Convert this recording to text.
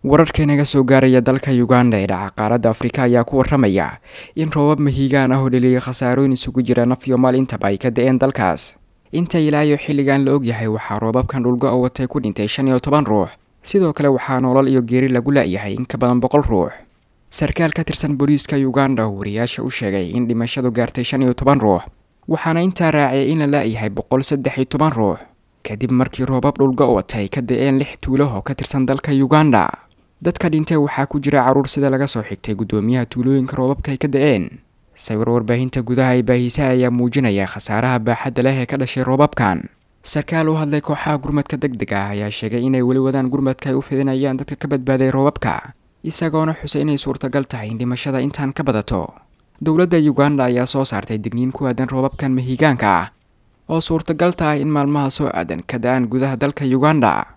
wararka inaga soo gaaraya dalka uganda ee dhaca qaaradda afrika ayaa ku waramaya in roobab mahiigaan ah oo dheliyay khasaarooyin isugu jira naf iyo maal intaba ay ka da-een dalkaas inta ilaa iyo xilligan la ogyahay waxaa roobabkan dhulgo oo watay ku dhintay shan iyo toban ruux sidoo kale waxaa nolol iyo geeri lagu la-yahay in ka badan boqol ruux sarkaal ka tirsan booliiska uganda oo wariyaasha u sheegay in dhimashadu gaartay shan iyo toban ruux waxaana intaa raaciyay in la la-yahay boqol saddex iyo toban ruux kadib markii roobab dhulgo watay ka da-een lix tuulo oo ka tirsan dalka uganda dadka dhintay waxaa ku jira caruur sida laga soo xigtay guddoomiyaha tuulooyinka roobabka ay ka da-een sawir warbaahinta gudaha ee baahisa ayaa muujinaya khasaaraha baaxadda leh ee ka dhashay roobabkan sarkaal u hadlay kooxaha gurmadka deg deg ah ayaa sheegay inay weli wadaan gurmadka ay u fidinayaan dadka ka badbaaday roobabka isagoona xusay inay suurtagal tahay in dhimashada intaan ka badato dowladda uganda ayaa soo saartay digniin ku aadan roobabkan mahiigaanka ah oo suurtagal tahay in maalmaha soo aadan ka da-aan gudaha dalka uganda